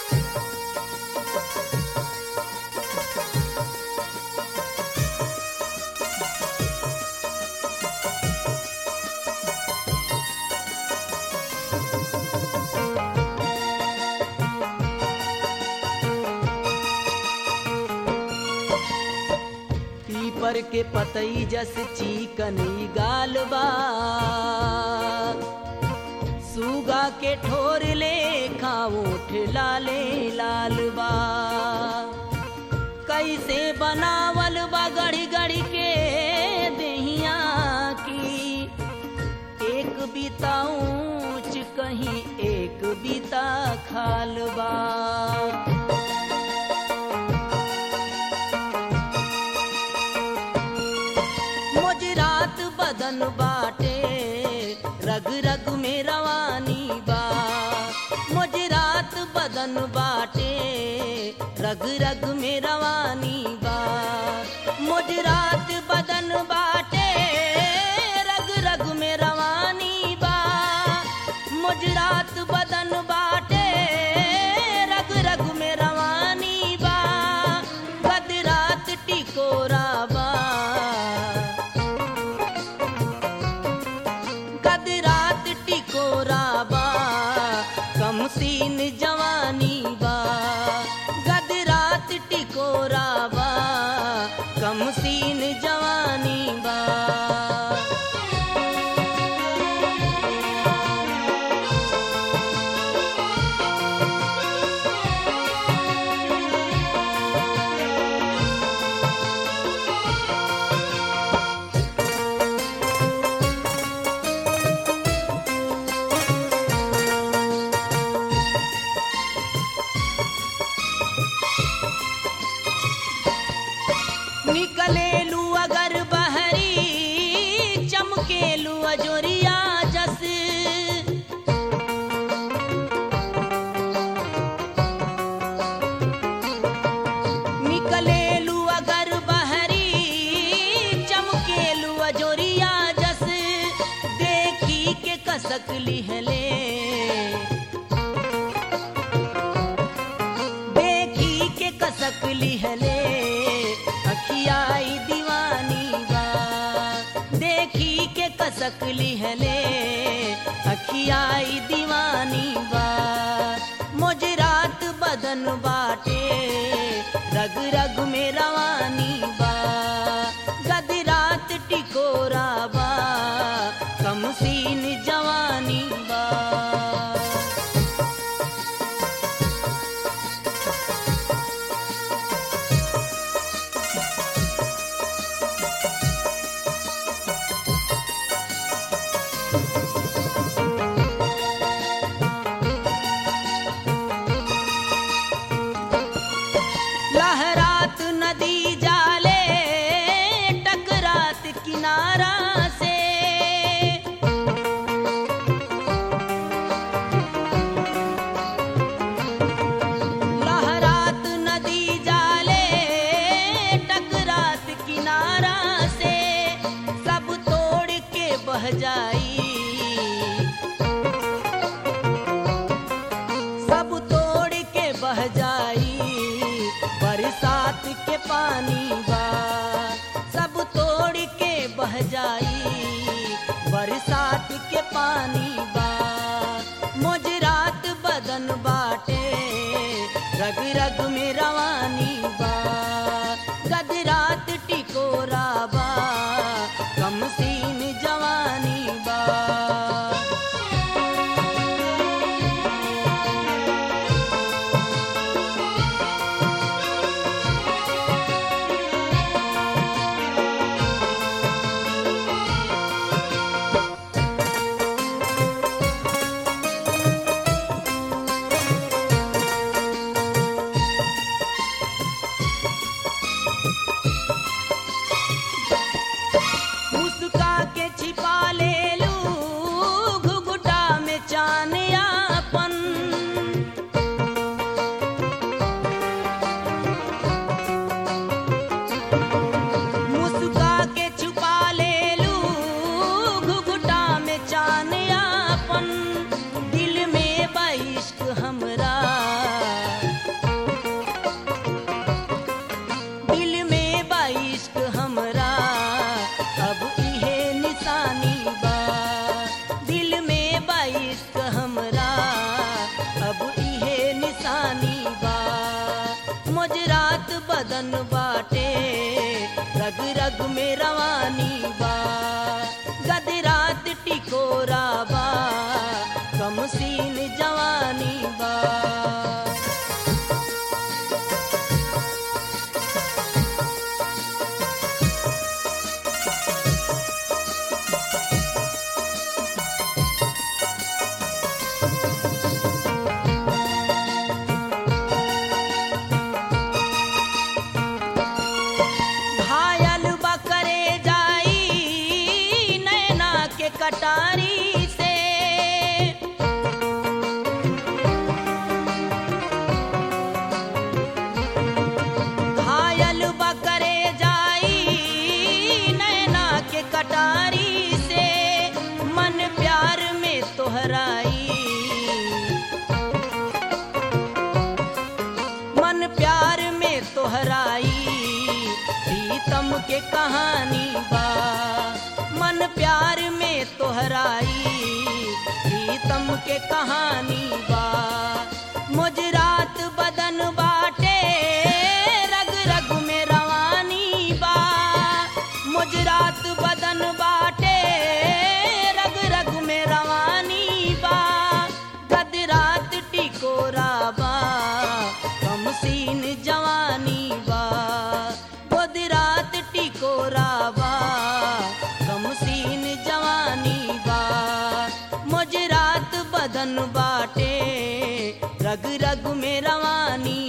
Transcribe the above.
पीपर के पतई जस चिकनी गाल बा सुगा के ठोर ले खाऊठ लाले लाल बा कैसे बनावल बा गड़ी गड़ी के दहिया की एक बीता ऊंच कहीं एक बीता खाल बा मोजरात बदन बाटे रग रग में रवानी बा मोजरात बदन बाटे रग रग में रवानी बा मोजरात बदन बाटे रग रग में रवानी बा मोजरात बदन बाटे रग रग में रवानी बा गदरात टिकोरा बा गदरात टिकोरा बा कम सीन जवानी बा गदरात टिकोरा बा कम सीन जवानी बा निकलेलू अगर बहरी चमकेलू अजोरिया जस निकलेलू अगर बहरी चमकेलू अजोरिया जस देखी के कसक लिहले देखी के कसक लिहले अखियाई दीवानी बा देखी के कसक लिहले अखियाई दीवानी बा मोजरात बदन बाटे रग रग में रवानी बा गदरात टिकोरा बा कम सीन जवानी बा लहरात नदी जाले टकरात किनारा से लहरात नदी जाले टकरात किनारा से सब तोड़ के बह जाई सब तोड़ के बह जाई बरसात के पानी बा सब तोड़ के बह जाई बरसात के पानी बा मोजरात बदन बाटे रग रग में रवानी बा गदरात टिकोरा बा कम सीन जवानी बा बदन बाटे रग रग में रवानी बा गदरात टिकोरा बा कम सीन जवानी बा घायल बकरे जाई नैना के कटारी से घायल बकरे जाई नैना के कटारी से मन प्यार में तोहराई मन प्यार में तोहराई प्रीतम के कहानी बा मन प्यार में तोहराई प्रीतम के कहानी बा मुजरात बदन बाटे रग रग में रवानी बा मुजरात बदन बाटे रग रग में रवानी बा गदरात टिकोरा बा कम सीन जवानी बा गदरात टिकोरा बा कम सीन जवानी बा मुजरात बदन बाटे रग रग में रवानी